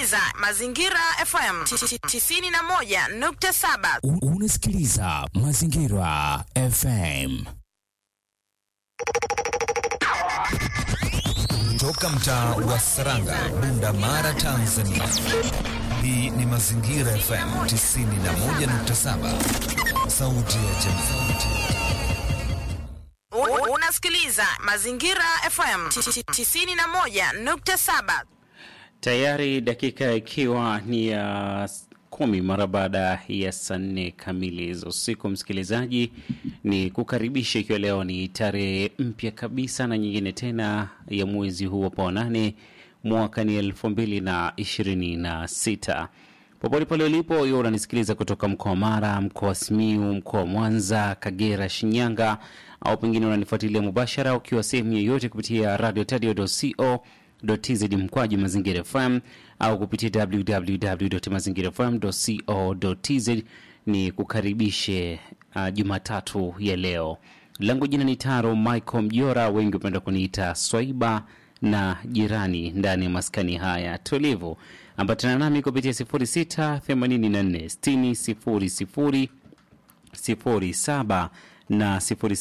unasikiliza Mazingira FM 91.7. U- Unasikiliza Mazingira FM. Toka mtaa wa Saranga, Bunda Mara, Tanzania. Hii ni Mazingira FM 91.7, sauti ya jamii. U- Unasikiliza Mazingira FM 91.7. Tayari dakika ikiwa ni ya s- kumi mara baada ya saa nne kamili za usiku, msikilizaji, ni kukaribisha ikiwa leo ni tarehe mpya kabisa na nyingine tena ya mwezi huu hapa wa nane mwaka ni elfu mbili na ishirini na sita popote pale ulipo hiyo unanisikiliza kutoka mkoa wa Mara, mkoa wa Simiu, mkoa wa Mwanza, Kagera, Shinyanga au pengine unanifuatilia mubashara ukiwa sehemu yoyote kupitia radio tadio.co tz mkwaju mazingira fm au kupitia www.mazingirafm.co.tz ni kukaribishe uh, jumatatu ya leo langu jina ni taro michael mjora wengi hupenda kuniita swaiba na jirani ndani ya maskani haya tulivu ambatana nami kupitia 0684 07 na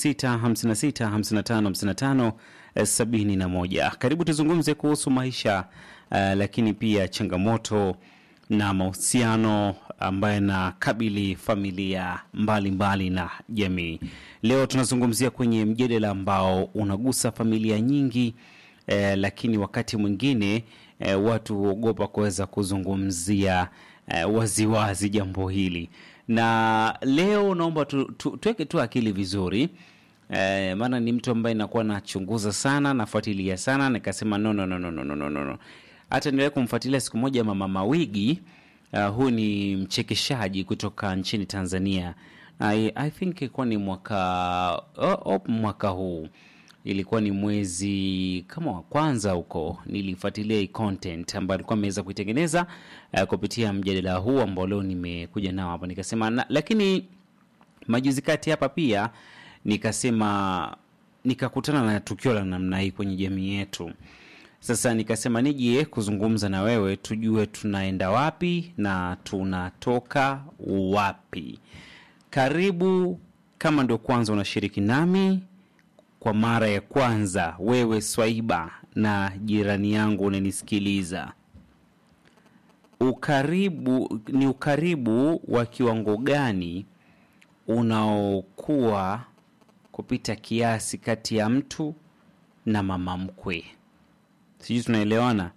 0656555571 karibu tuzungumze kuhusu maisha uh, lakini pia changamoto na mahusiano ambayo yanakabili familia mbalimbali mbali na jamii leo tunazungumzia kwenye mjadala ambao unagusa familia nyingi eh, lakini wakati mwingine eh, watu huogopa kuweza kuzungumzia eh, waziwazi jambo hili na leo naomba tu, tu, tuweke tu akili vizuri eh, maana ni mtu ambaye nakuwa nachunguza sana nafuatilia sana nikasema no, no, no, no, no, no, no, no, no. hata niliwahi kumfuatilia siku moja mama mawigi uh, huu ni mchekeshaji kutoka nchini tanzania I, I think ilikuwa ni mwaka oh, oh, mwaka huu ilikuwa ni mwezi kama wa kwanza huko nilifuatilia hii content ambayo alikuwa ameweza kuitengeneza uh, kupitia mjadala huu ambao leo nimekuja nao hapa nikasema na, lakini majuzi kati hapa pia nikasema nikakutana na tukio la namna hii kwenye jamii yetu sasa nikasema nije kuzungumza na wewe tujue tunaenda wapi na tunatoka wapi karibu kama ndio kwanza unashiriki nami kwa mara ya kwanza wewe swaiba na jirani yangu unanisikiliza ukaribu ni ukaribu wa kiwango gani unaokuwa kupita kiasi kati ya mtu na mama mkwe sijui tunaelewana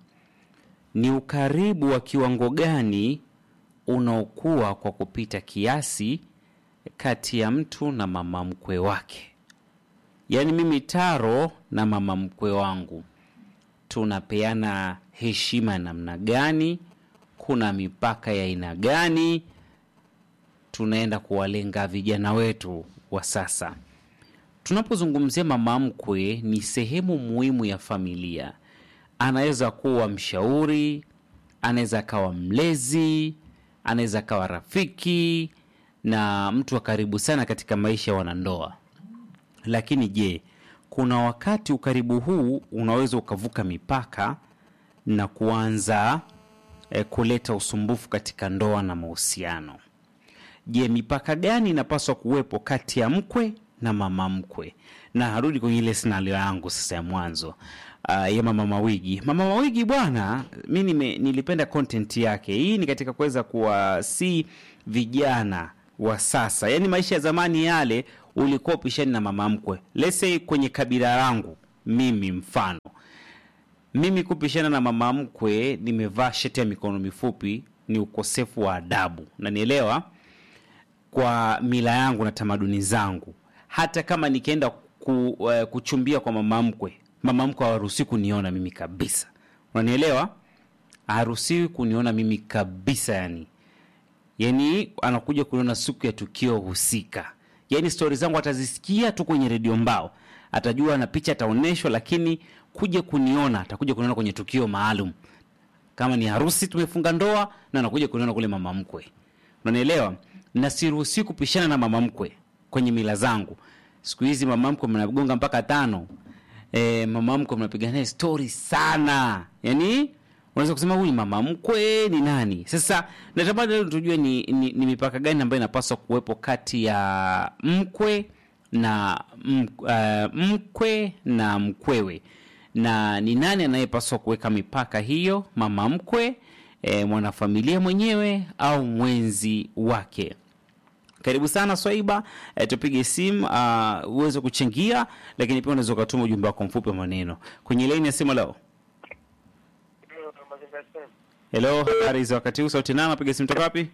ni ukaribu wa kiwango gani unaokuwa kwa kupita kiasi kati ya mtu na mama mkwe wake yaani mimi taro na mama mkwe wangu tunapeana heshima ya namna gani kuna mipaka ya aina gani tunaenda kuwalenga vijana wetu wa sasa tunapozungumzia mama mkwe ni sehemu muhimu ya familia anaweza kuwa mshauri anaweza akawa mlezi anaweza akawa rafiki na mtu wa karibu sana katika maisha ya wanandoa lakini je kuna wakati ukaribu huu unaweza ukavuka mipaka na kuanza eh, kuleta usumbufu katika ndoa na mahusiano je mipaka gani inapaswa kuwepo kati ya mkwe na mama mkwe na harudi kwenye ile scenario yangu sasa ya mwanzo uh, ya mama mawigi mama mawigi bwana mi nime, nilipenda content yake hii ni katika kuweza kuwasi vijana wa sasa yaani maisha ya zamani yale ulikuwa upishani na mama mkwe lese kwenye kabila langu mimi mfano mimi kupishana na mama mkwe nimevaa sheti ya mikono mifupi ni ukosefu wa adabu nanielewa kwa mila yangu na tamaduni zangu hata kama nikienda ku, uh, kuchumbia kwa mama mkwe mama mkwe hawaruhusiwi kuniona mimi kabisa unanielewa haruhusiwi kuniona mimi kabisa yani yani anakuja kuniona siku ya tukio husika yani stori zangu atazisikia tu kwenye redio mbao atajua na picha ataonyeshwa lakini kuja kuniona atakuja kuniona kwenye tukio maalum kama ni harusi tumefunga ndoa na anakuja kuniona kule mama mkwe unanielewa na siruhusiwi kupishana na mama mkwe kwenye mila zangu siku hizi mama mkwe mnagonga mpaka tano e, mama mkwe mnapiga naye stori sana yani unaweza kusema huyu ni mama mkwe ni nani sasa natamani leo tujue ni, ni, ni mipaka gani ambayo inapaswa kuwepo kati ya mkwe na m, uh, mkwe na mkwewe na ni nani anayepaswa kuweka mipaka hiyo mama mkwe e, mwanafamilia mwenyewe au mwenzi wake karibu sana swaiba e, tupige simu uh, uweze kuchangia lakini pia unaweza ukatuma ujumbe wako mfupi wa maneno kwenye laini ya simu leo helo habari za wakati huu sauti nana piga simu toka wapi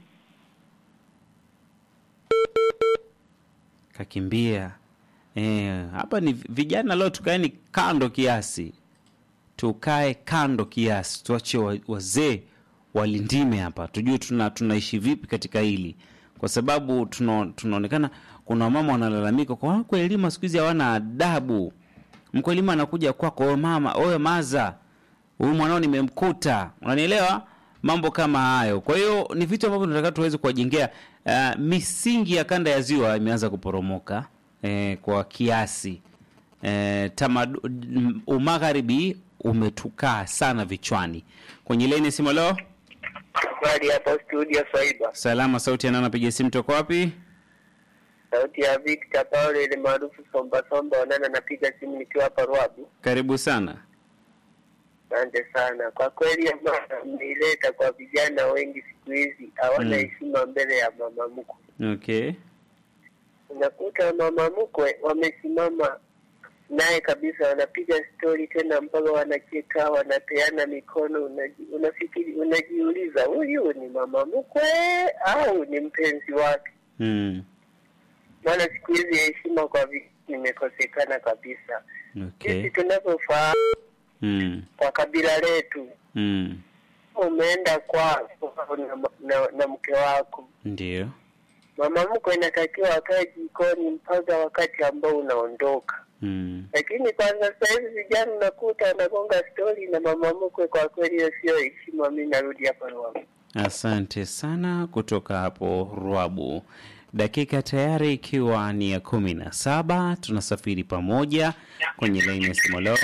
kakimbia e, hapa ni vijana leo tukaeni kando kiasi tukae kando kiasi tuache wa- wazee walindime hapa tujue tuna, tunaishi vipi katika hili kwa sababu tuna, tunaonekana kuna wamama wanalalamika kwa wakwelima siku hizi hawana adabu mkwelima anakuja kwako oyo mama oyo maza huyu mwanao nimemkuta unanielewa mambo kama hayo kwa hiyo ni vitu ambavyo tunataka tuweze kuwajengea uh, misingi ya kanda ya ziwa imeanza kuporomoka eh, kwa kiasi eh, tamadu, m- umagharibi umetukaa sana vichwani kwenye leni simu leo Habari hapa studio Faiba. salama sauti ya nana piga simu toka wapi Sauti ya Victor Paulo ile maarufu Somba Somba Onana, napiga simu nikiwa hapa Rwabu. karibu sana Asante sana kwa kweli, ambayo mmeileta kwa vijana wengi siku hizi hawana Mm. heshima mbele ya mama mkwe. okay Unakuta mama mkwe wamesimama naye kabisa, wanapiga stori tena mpaka wanacheka, wanapeana mikono. Unaji, unafikiri unajiuliza, huyu ni mama mkwe au ni mpenzi wake? mm. maana siku hizi heshima kwa vijana imekosekana kabisa. okay Sisi tunavyofahamu mm. kwa kabila letu, Mm. umeenda kwako na, na, na mke wako, ndio mama mkwe inatakiwa akae jikoni mpaka wakati ambao unaondoka. mm. Lakini kwa sasa hivi vijana unakuta anagonga stori na mama mkwe. Kwa kweli hiyo sio heshima. Mi narudi hapa Rwanda. Asante sana kutoka hapo Rwabu. Dakika tayari ikiwa ni ya kumi na saba, tunasafiri pamoja kwenye laini ya simu leo.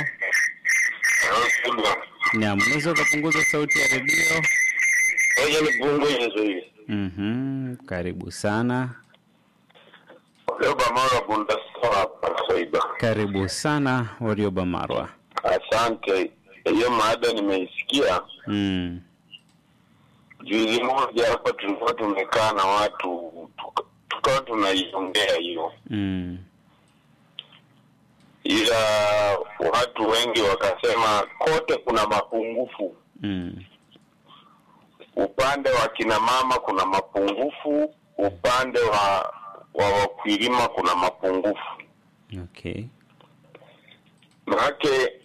Naam, unaweza ukapunguza sauti ya redio. Ngoja nipungue hivi. Mhm, karibu sana, Leo Bamara Bunda Store hapa Saiba. karibu sana Warioba Marwa. Asante. Hiyo maada nimeisikia. Mm. Juzi moja hapa tulikuwa tumekaa na watu tuka- tukawa tunaiongea hiyo, Mm. ila watu wengi wakasema kote kuna mapungufu. Mm. Upande wa kina mama kuna mapungufu, upande wa wa wakulima kuna mapungufu. Okay. Maanake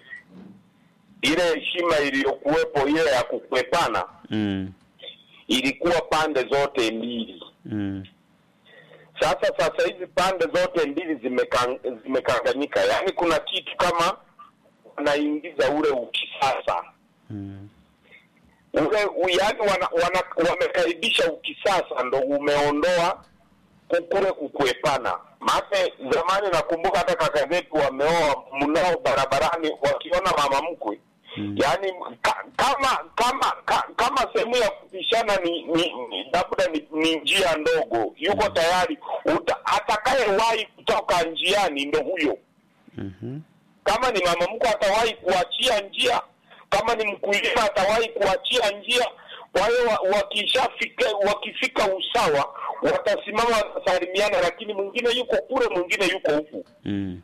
ile heshima iliyokuwepo ile ya kukwepana Mm. ilikuwa pande zote mbili. Mm. Sasa sasa hivi pande zote mbili zimeka- zimekanganyika, yaani kuna kitu kama wanaingiza ule ukisasa Mm. ule u- yaani wana, wana, wamekaribisha ukisasa ndo umeondoa ku- kule kukwepana. Maana zamani nakumbuka hata kaka zetu wameoa mnao barabarani wakiona mama mkwe Mm. yaani ka, kama kama ka, kama sehemu ya kupishana ni ni ni- labda ni, ni njia ndogo, yuko tayari uta, atakayewahi kutoka njiani ndo huyo. Mhm. Kama ni mama mkwe atawahi kuachia njia, kama ni mkulima atawahi kuachia njia. Kwa hiyo wa- wakishafika wakifika usawa watasimama watasalimiana, lakini mwingine yuko kule, mwingine yuko huku Mm.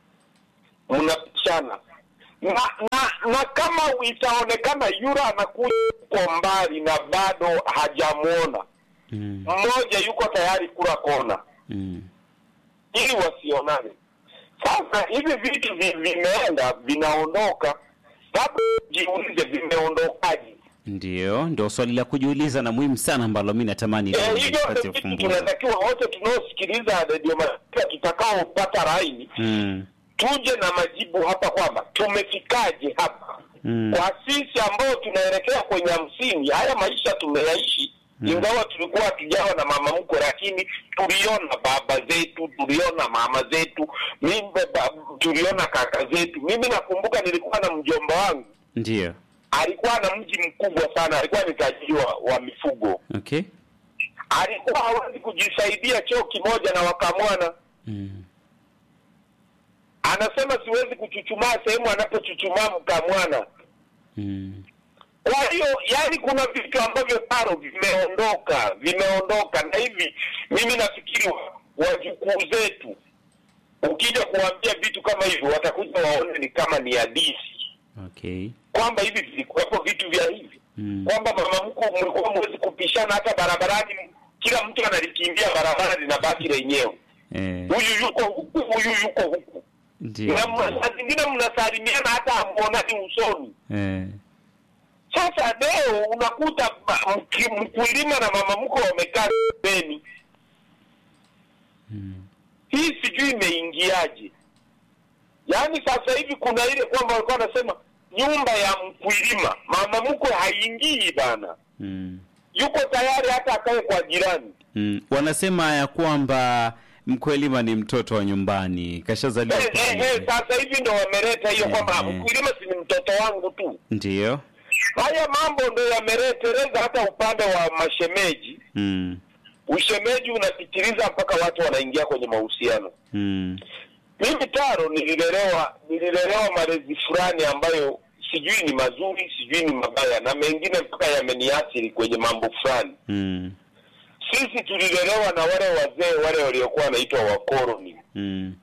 mnapishana na, na na kama itaonekana yura anakuja kwa mbali na bado hajamwona Mm. mmoja yuko tayari kula kona Mm. ili wasionane sasa hivi vitu vi- vimeenda vinaondoka labda jiulize vimeondokaje Ndio, ndio swali la kujiuliza na muhimu sana ambalo mi natamani leo Eh, hivyo nipate ndio vitu ufumbuzi. tunatakiwa wote tunaosikiliza redio Masikio tutakaopata laini Mm. tuje na majibu hapa kwamba tumefikaje hapa Mm. kwa sisi ambao tunaelekea kwenye hamsini haya maisha tumeyaishi ingawa tulikuwa hatujawa na mama mkwe lakini tuliona baba zetu tuliona mama zetu mimi, ba, tuliona kaka zetu mimi nakumbuka nilikuwa na mjomba wangu Ndio. alikuwa na mji mkubwa sana, alikuwa ni tajiri wa, wa mifugo, Okay. alikuwa hawezi kujisaidia choo kimoja na wakamwana. Mm. Anasema siwezi kuchuchumaa sehemu anapochuchumaa mkamwana. Mm. Kwa hiyo yani, kuna vitu ambavyo taro vimeondoka, vimeondoka, na hivi mimi nafikiri wa- wajukuu zetu, ukija kuwaambia vitu kama hivyo, watakuja waone ni kama ni hadithi, Okay. kwamba hivi vilikuwepo vitu vya hivi Mm. kwamba mama mkuu mlikuwa mwezi kupishana hata barabarani, kila mtu analikimbia barabara linabaki lenyewe, Eh, huyu yuko huku, huyu yuko huku, ndio. na mna- saa zingine mnasalimiana hata hamuonani usoni. Eh. Sasa leo unakuta ba- mki- mkulima na mama mkwe wamekaa pembeni. Mm. Hii sijui imeingiaje? Yaani sasa hivi kuna ile kwamba walikuwa wanasema nyumba ya mkulima, mama mkwe haingii bana, Mm. yuko tayari hata akae kwa jirani. Mm. Wanasema ya kwamba mkwelima ni mtoto wa nyumbani, kashazaliwa Eh, eh, eh, pale. sasa hivi ndo wameleta hiyo Eh, kwamba eh. mkulima si ni mtoto wangu tu. Ndio. Haya mambo ndo yamereteleza hata upande wa mashemeji. Mm. Ushemeji unapitiliza mpaka watu wanaingia kwenye mahusiano. Mm. Mimi Taro nililelewa nililelewa malezi fulani ambayo sijui ni mazuri, sijui ni mabaya, na mengine mpaka yameniathiri kwenye mambo fulani. Mm. Sisi tulilelewa na wale wazee wale waliokuwa wanaitwa wakoloni. Mm.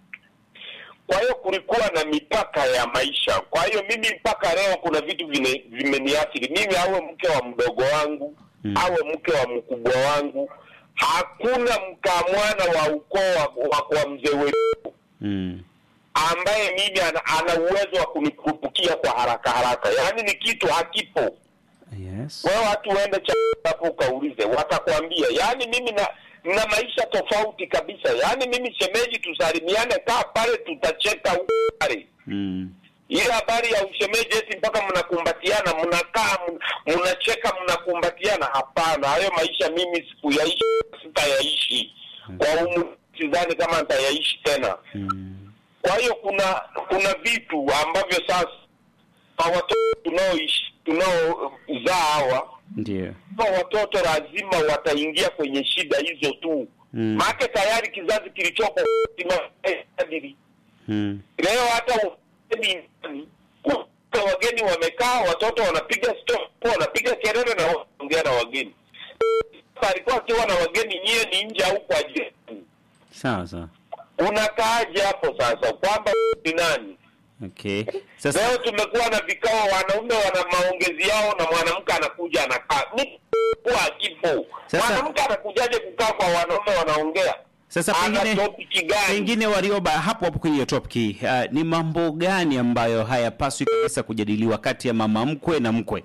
Kwa hiyo kulikuwa na mipaka ya maisha. Kwa hiyo mimi mpaka leo kuna vitu vine- vimeniathiri mimi, awe mke wa mdogo wangu Mm. awe mke wa mkubwa wangu, hakuna mkamwana wa ukoo wa, wa, wa mzee wetu Mm. ambaye mimi ana, ana uwezo wa kunikurupukia kwa haraka haraka, yaani ni kitu hakipo. Yes. Wewe watu uende cha hapo ukaulize, watakwambia. Yaani mimi na na maisha tofauti kabisa. Yaani mimi shemeji, tusalimiane, kaa pale, tutacheka huko pale. Mm. Ile habari ya ushemeji eti mpaka mnakumbatiana, mnakaa mn- mnacheka, mnakumbatiana, hapana. Hayo maisha mimi sikuyaishi, sitayaishi kwa umri, sidhani kama nitayaishi tena. Mm. Kwa hiyo kuna kuna vitu ambavyo sasa kwa watoto tunaoishi tunaozaa hawa Ndio. hawa watoto lazima wataingia kwenye shida hizo tu Mm. maake tayari kizazi kilichopo kimeadili. Mm. Leo hata wageni ndani, kuta wageni wamekaa, watoto wanapiga stop, wanapiga kelele na wanaongea na wageni. Sasa alikuwa akiwa na wageni, nyie ni nje au kwa jirani, Sawa sawa. unakaaje hapo sasa kwamba ni nani? Okay. Sasa Leo tumekuwa na vikao, wanaume wana maongezi yao na mwanamke anakuja anakaa. Ni kwa kipo. Sasa- Mwanamke anakujaje kukaa kwa wanaume wanaongea? sasa Ana pengine topiki gani? pengine Warioba, hapo hapo kwenye hiyo topic uh, ni mambo gani ambayo hayapaswi kabisa kujadiliwa kati ya mama mkwe na mkwe?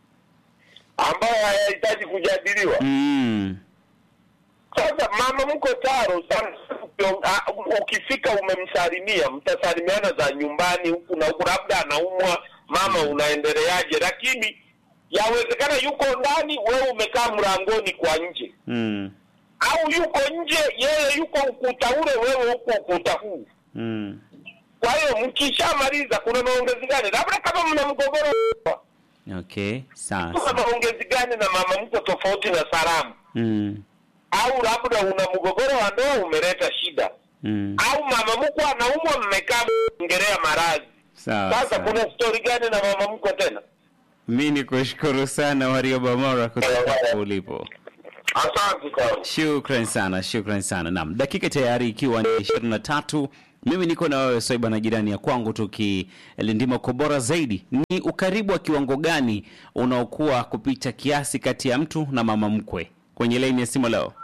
ambayo hayahitaji kujadiliwa. Mm. Sasa mama mko taro sana, ukio- ah, ukifika umemsalimia, mtasalimiana za nyumbani huku na huku, labda anaumwa, mama unaendeleaje, lakini yawezekana yuko ndani, wewe umekaa mlangoni kwa nje, Mm. au yuko nje, yeye yuko ukuta ule, wewe huko ukuta huu. Mm. Kwa hiyo mkishamaliza, kuna maongezi gani? Labda kama mna mgogoro, Okay. Sawa. kuna sawa. maongezi gani na mama mko tofauti na salamu Mm. au labda una mgogoro wa ndoa umeleta shida Mm. au mama mkwe anaumwa mmekaa mngerea maradhi Sawa. sasa sawa. kuna stori gani na mama mkwe tena Mi ni kushukuru sana Warioba Mora kutoka hapo ulipo. asante sana Shukran sana, shukran sana. Naam, dakika tayari ikiwa ni ishirini na tatu. Mimi niko na wewe Swaiba na jirani ya kwangu tukilindima kwa bora zaidi. Ni ukaribu wa kiwango gani unaokuwa kupita kiasi kati ya mtu na mama mkwe? Kwenye laini ya simu leo.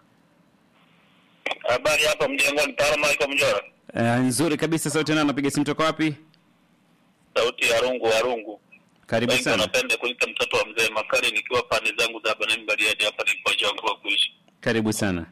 habari hapa mjengoni paramaiko mjora Uh, nzuri kabisa. Sauti nani anapiga simu toka wapi? sauti ya rungu wa rungu Karibu wengi sana, wanapenda kuita mtoto wa mzee makali nikiwa pande zangu za banani bariadi hapa nilipochagua kuishi karibu sana.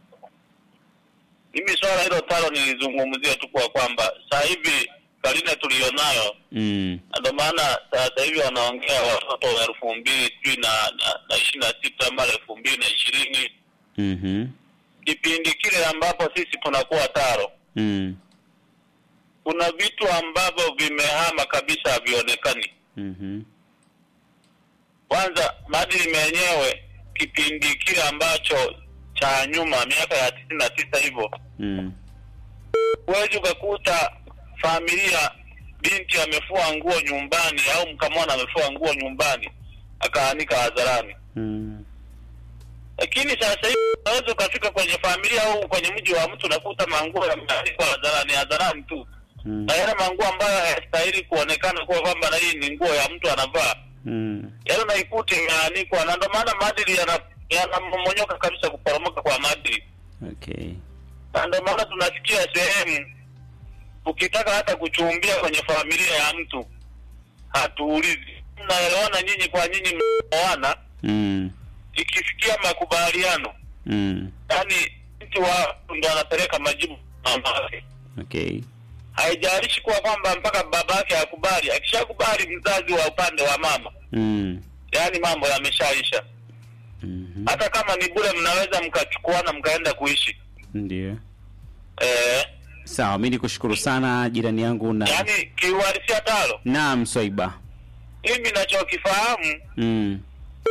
mimi swala hilo talo nilizungumzia tu kwa kwamba saa hivi karine tuliyonayo Mm. Na ndio maana sasa hivi wanaongea watoto wa elfu mbili sijui na na- na ishirini na sita mara elfu mbili na ishirini Mhm. kipindi kile ambapo sisi tunakuwa taro Mm. kuna vitu ambavyo vimehama kabisa havionekani Mhm. kwanza maadili menyewe kipindi kile ambacho cha nyuma miaka ya tisini na tisa hivyo Mm. huwezi ukakuta familia binti amefua nguo nyumbani au mkamwana amefua nguo nyumbani akaanika hadharani Mm. lakini sasa hivi unaweza ukafika kwenye familia au kwenye mji wa mtu unakuta manguo yameanikwa hadharani hadharani tu Mm. na yale manguo ambayo hayastahili kuonekana kuwa kwamba na hii ni nguo ya mtu anavaa Mm. yaani unaikuta imeanikwa na ndio maana maadili yana- yanamomonyoka kabisa kuporomoka kwa maadili Okay. na ndio maana tunasikia sehemu ukitaka hata kuchumbia kwenye familia ya mtu hatuulizi mnaelewana nyinyi kwa nyinyi mnaoana Mm. ikifikia makubaliano Mm. yaani mtu wa ndo anapeleka majibu mama yake Okay. haijalishi kuwa kwamba mpaka baba yake akubali akishakubali mzazi wa upande wa mama Mm. yaani mambo yameshaisha Mhm. hata kama ni bure mnaweza mkachukuana mkaenda kuishi Ndio. eh, Sawa, mimi nikushukuru sana jirani yangu na yaani kiuhalisia talo Naam, Swaiba. mimi nachokifahamu Mm.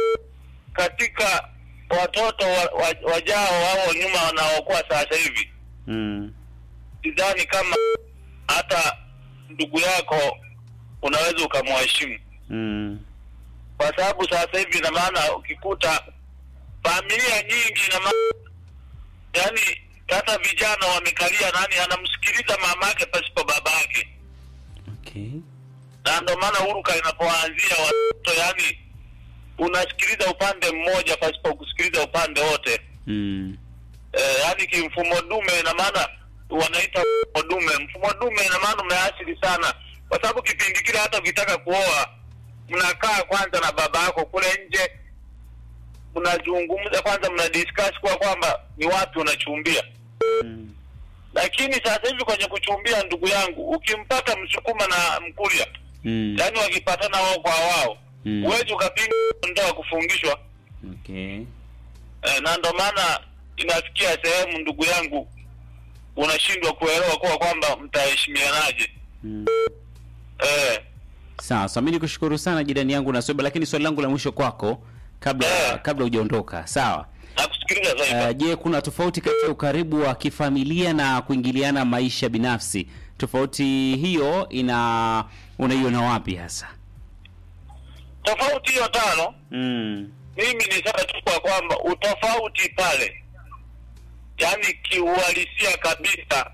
katika watoto wa, wa, wajao au nyuma wanaokuwa sasa hivi Mm. sidhani kama hata ndugu yako unaweza ukamheshimu Mm. kwa sababu sasa hivi ina maana ukikuta familia nyingi ina maana yani hata vijana wamekalia nani anamsikiliza mama yake pasipo baba yake Okay. na ndio maana huruka inapoanzia watoto yani unasikiliza upande mmoja pasipo kusikiliza upande wote Mm. eh, yani kimfumo dume ina maana wanaita mfumo dume mfumo dume ina maana umeathiri sana kwa sababu kipindi kile hata ukitaka kuoa mnakaa kwanza na baba yako kule nje mnazungumza kwanza mna discuss kwa kwamba ni wapi unachumbia Mm. lakini sasa hivi kwenye kuchumbia ndugu yangu ukimpata msukuma na mkulia Mm. yaani wakipatana wao kwa wao Mm. huwezi ukapinga ndoa kufungishwa Okay. eh, na ndo maana inafikia sehemu ndugu yangu unashindwa kuelewa kuwa kwamba mtaheshimianaje Mm. Sawa, eh, sawa. Mimi nikushukuru sana jirani yangu na Swaiba, lakini swali langu la mwisho kwako kabla Eh. kabla hujaondoka. Sawa. nakusikiliza zaidi Uh, je, kuna tofauti kati ya ukaribu wa kifamilia na kuingiliana maisha binafsi? Tofauti hiyo ina unaiona wapi hasa? tofauti hiyo tano Mm. mimi nisema tu kwa kwamba utofauti pale yaani kiuhalisia kabisa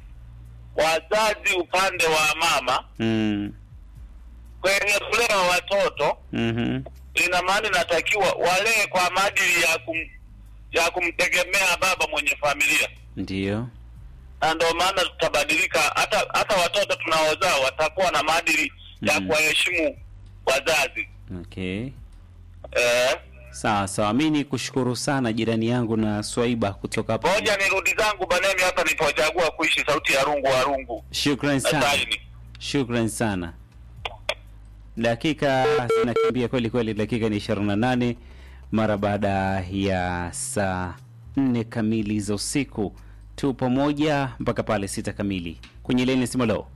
wazazi upande wa mama Mm. kwenye kulea watoto Mhm. ina maana inatakiwa walee kwa maadili ya kum, ya kumtegemea baba mwenye familia Ndio. na ndio maana tutabadilika hata hata watoto tunaozaa watakuwa na maadili ya Mhm. kuwaheshimu wazazi Okay. eh, Sawa sawa, mi ni kushukuru sana jirani yangu na Swaiba kutoka hapa. moja ni rudi zangu banemi hapa nilipochagua kuishi sauti ya rungu wa rungu Shukran na sana, saini shukran sana. Dakika zinakimbia kweli kweli, dakika ni ishirini na nane mara baada ya saa nne kamili za usiku. Tu pamoja mpaka pale sita kamili kwenye leni simolo.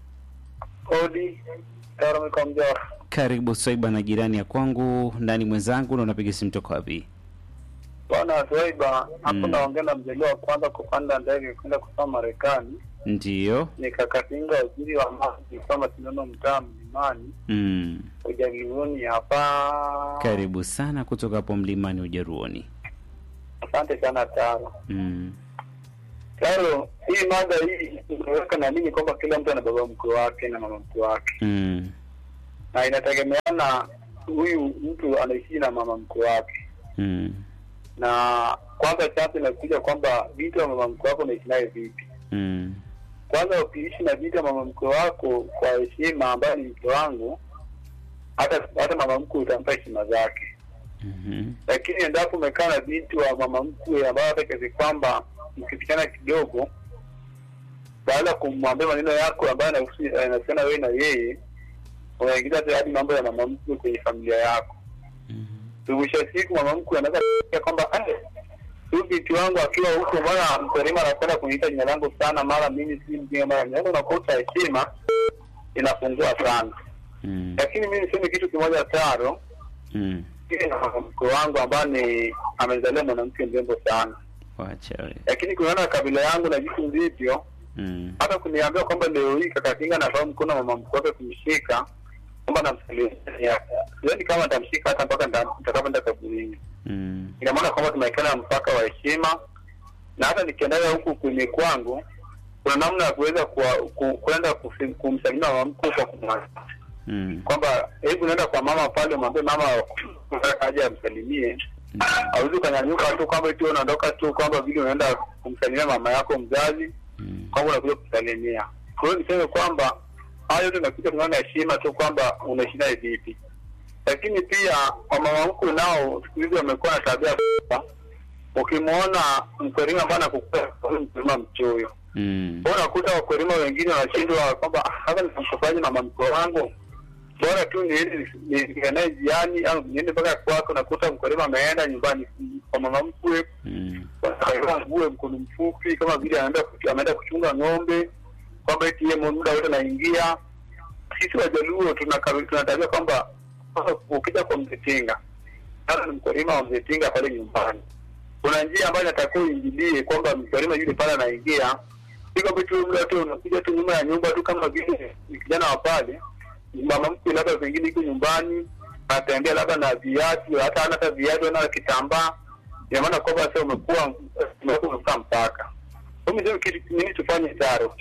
Odi Taro Mjora. Karibu Swaiba na jirani ya kwangu ndani mwenzangu, na unapiga simu toka wapi? Bwana Swaiba, hapo Mm. naongea na mzaliwa wa kwanza kupanda ndege kwenda kusoma Marekani. Ndiyo. Nikakatinga waziri wa maji kwa mashindano mtaa mlimani Mm. ujagilioni hapa. Karibu sana kutoka hapo mlimani Ujaruoni. Asante sana Taro. Mm. Taro, hii mada hii imeweka na nini kwamba kila mtu ana baba mkwe wake na mama mkwe wake, Mm. na inategemeana huyu mtu anaishi na mama mkwe wake Mm. na kwanza chanzo inakuja kwamba vitu wa mama mkwe wako unaishi naye vipi. Mm. Kwanza ukiishi na vitu wa mama mkwe wako kwa heshima, ambayo ni mke wangu, hata hata mama mkwe utampa heshima zake. Mhm. Lakini endapo umekaa na binti wa mama mkwe ambayo hata kiasi kwamba mkipishana kidogo, baada ya kumwambia maneno yako ambayo yanahusu- yanahusiana wewe na yeye, unaingiza hata hadi mambo ya mama mkwe kwenye familia yako. Mhm. mwisho wa siku mama mkwe anaweza kufikiria kwamba "Ah, huyu binti wangu akiwa huko, mbona mkulima anapenda kuniita jina langu sana, mara mimi si mjinga, mara mimi unakosa heshima, inapungua sana. Mm. Lakini mimi niseme kitu kimoja Taro, Mm. Mimi na mke wangu ambaye ni amezalia mwanamke mrembo sana, Wacha we. lakini kulingana na kabila yangu na jinsi ndivyo, Mm. hata kuniambia kwamba leo hii kaka Kinga anatoa mkono wa mama mkwe wake kumshika kwamba namsalimia, sioni kama nitamshika hata mpaka nita- nitakapoenda kaburini. Mm. Ina maana kwamba tumewekana mpaka wa heshima, na hata nikiendaga huku kwenye kwangu kuna namna ya kuweza kuwa- ku- kwenda kusi- kumsalimia mama mkwe kwa kumwambia Mm. kwamba hebu naenda kwa mama pale, mwambie mama aje amsalimie. Hauwezi ukanyanyuka tu kwamba eti wewe unaondoka tu kwamba vile unaenda kumsalimia mama yako mzazi Mm. kwamba unakuja kusalimia. Kwa hiyo niseme kwamba hayo yote inakuja kunaona heshima tu kwamba unaishi naye vipi, lakini pia wamama mkwe nao siku hizi wamekuwa na tabia kwamba ukimwona mkulima ambaye anakukua mkulima mchoyo Mm. kwa hiyo unakuta wakulima wengine wanashindwa kwamba "Ah, sasa nitamkopaje mama mkwe wangu bora tu niende nikae naye jiani au niende mpaka kwako. Nakuta mkulima ameenda nyumbani kwa mama mkwe Mm. akavaa nguo mkono mfupi kama vile anaenda ameenda kuchunga ng'ombe, kwamba eti yeye muda wote anaingia. Sisi Wajaluo tuna tuna tabia kwamba sasa ukija kwa mzee Tinga, hata ni mkulima wa mzee Tinga pale nyumbani, kuna njia ambayo inatakiwa uingilie kwamba mkulima yule pale anaingia, si kwamba tu muda wote unakuja tu nyuma ya nyumba tu kama vile ni kijana wa pale, mama mkwe labda pengine iko nyumbani anatembea labda na viatu, hata hana hata viatu, ana kitambaa ina maana kwamba sasa umekuwa umekuwa umevuka mpaka. Kwa hiyo kitu nini tufanye taro?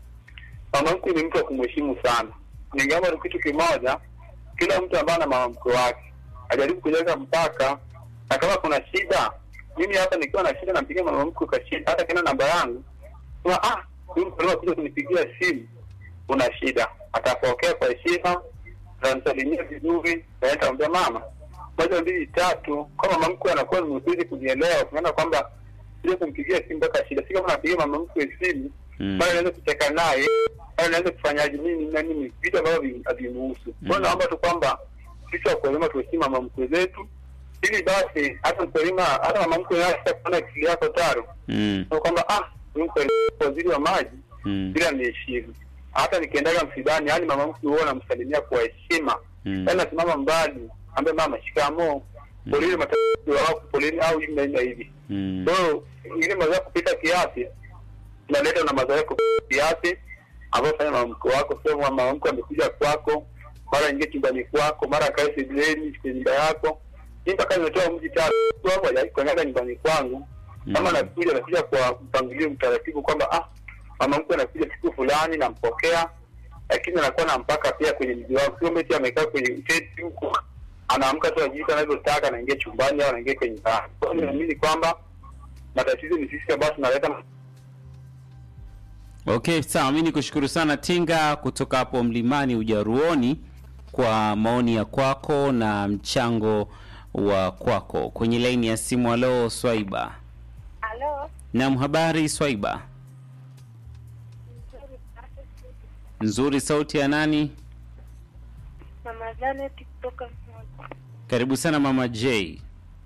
Mama mkwe ni mtu wa kumheshimu sana. Ningeomba ni kitu kimoja, kila mtu ambaye ana mama mkwe wake ajaribu kujenga mpaka, na kama kuna shida, mimi hata nikiwa na shida nampigia mama mkwe kwa shida, hata kina namba yangu sema, ah, huyu mtu kuja kunipigia simu, una shida, atapokea kwa heshima, atamsalimia vizuri, na nitamwambia mama moja mbili tatu, kama mama mkwe anakuwa ni mwepesi kujielewa, tunaona kwamba ile kumpigia simu mpaka shida, si kama napigia mama mkwe simu Mm. bado naweza kucheka naye, bado naweza kufanyaje nini na nini, vitu ambavyo vi- havimuhusu. Kwa hiyo naomba tu kwamba sisi wakulima tuheshimu mama mkwe zetu, ili basi hata mkulima, hata mama mkwe naye kuona akili yako taro Mm. Kwa kwamba ah, huyu mkwe waziri wa maji Mm. bila niheshimu. Hata nikiendaga msibani, yani mama mkwe huwa namsalimia kwa heshima Mm. yaani nasimama mbali, ambaye mama shikamoo, poleni matatizo wako, poleni au hivi na hivi na hivi. Mm. Kwa hiyo ile mazoea kupita kiasi inaleta na mazoea kupita kiasi ambayo fanya mama mkwe wako, sio mama mkwe amekuja kwako, mara ingie chumbani kwako, mara akae sebuleni kwenye nyumba yako. Mimi mpaka nimetoa mji tatu hapo hajakanyaga nyumbani kwangu, kama Mm. anakuja anakuja kwa mpangilio mtaratibu kwamba ah, mama mkwe anakuja siku fulani, nampokea lakini anakuwa na mpaka pia kwenye mji wako, sio meti amekaa kwenye uteti huko anaamka tu ajiita anavyotaka, anaingia chumbani au anaingia kwenye ndani. Kwa hiyo naamini kwamba matatizo ni sisi ambao tunaleta Okay, sawa. Mi nikushukuru sana Tinga kutoka hapo Mlimani Ujaruoni kwa maoni ya kwako na mchango wa kwako kwenye laini ya simu. Halo Swaiba. Halo, Naam, habari Swaiba? Nzuri. Sauti ya nani? mama Janet kutoka Mwanza. Karibu sana mama J.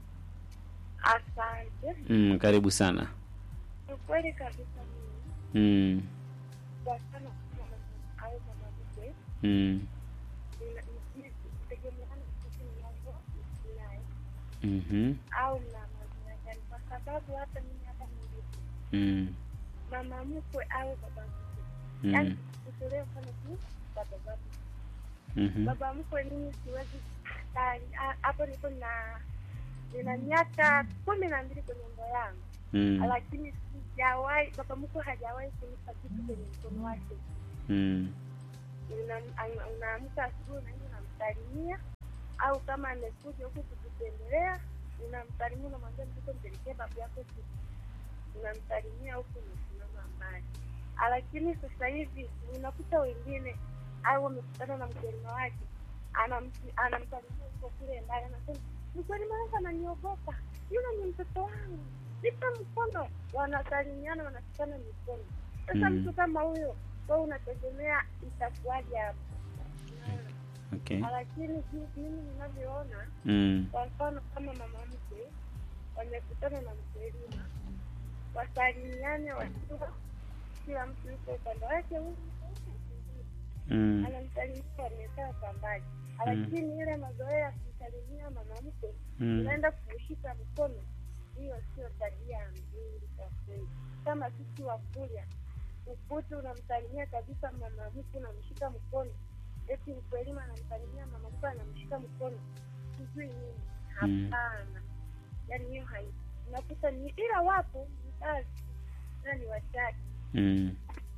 Asante. Mm, karibu sana. Ni kweli kabisa mimi Mm, kwa sana kama mama au mama mkwe mm, nina- ni- kutegemeana na sisi ninavyoishi naye mhm, au na mazingira gani, kwa sababu hata mimi hapa nilipo mm, mama mkwe au baba mkwe, yaani mm, kutolewa mfano tu kwa baba mkwe. mhm, Baba mkwe mimi siwezi kustari Ha- hapo, niko na nina miaka kumi na mbili kwenye ndoa yangu mm, lakini sijawahi baba mkwe hajawahi kunipa kitu kwenye mkono wake. mm, Una- ana- Unaamka asubuhi unaenda unamsalimia, au kama amekuja huku kukutembelea unamsalimia, unamwambia mtoto mpelekee babu yako kitu, unamsalimia huku umesimama mbali. Ah, Lakini sasa hivi unakuta wengine au wamekutana na mkulima wake anam- anamsalimia huko kule mbali, anasema mkulima wangu ananiogopa, yule ni mtoto wangu, nipe mkono. Wanasalimiana, wanashikana mikono. Sasa Mm. mtu kama huyo kwa unategemea itakuwaje hapo? Unaona? okay. Lakini jinsi mimi ninavyoona, Mm, kwa mfano kama mama mkwe wamekutana na mkulima, wasalimiane, wakiwa kila mtu yuko upande wake, huyu mm, anamsalimia, wamekaa kwa mbali. lakini ile mazoea ya kumsalimia mama mkwe Mm. unaenda kumshika mkono, hiyo sio tabia nzuri kwa kweli. Kama sisi Wakurya ukuti unamsalimia kabisa mama mkwe, unamshika mkono, eti mkwelima anamsalimia mama mkwe, anamshika mkono, sijui nini. Mm. Hapana, yaani hiyo hai unakuta ni ila wapo mzazi na ni wachache Mm.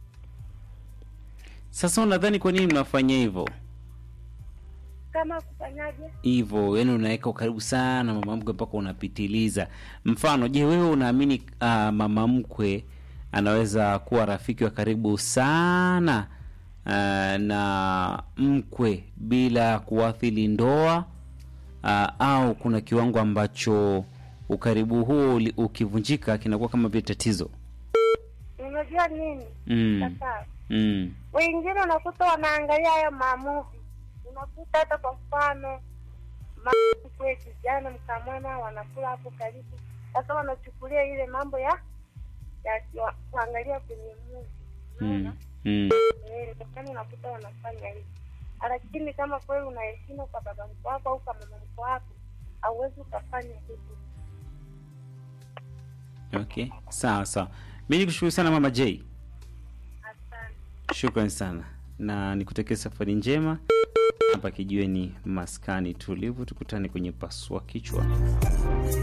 Sasa unadhani kwa nini mnafanya hivyo? kama kufanyaje hivyo yani unaweka ukaribu sana mama mkwe mpaka unapitiliza mfano je wewe unaamini uh, mama mkwe anaweza kuwa rafiki wa karibu sana uh, na mkwe bila kuathiri ndoa uh, au kuna kiwango ambacho ukaribu huo uli- ukivunjika kinakuwa kama vile tatizo unajua nini mm. sasa Mm. wengine unakuta wanaangalia hayo maamuvi unakuta hata kwa mfano mkwe kijana mkamwana wanakula hapo karibu sasa wanachukulia ile mambo ya ya ya kuangalia kwenye muvi Mm. Mm. ndokani unakuta wanafanya hivi lakini kama kweli una heshima kwa baba mko wako au kwa mama mko wako hauwezi ukafanya hivyo okay sawa sawa mi nikushukuru sana mama j asante shukran sana na nikutakia safari njema hapa kijiweni maskani tulivu tukutane kwenye pasua kichwa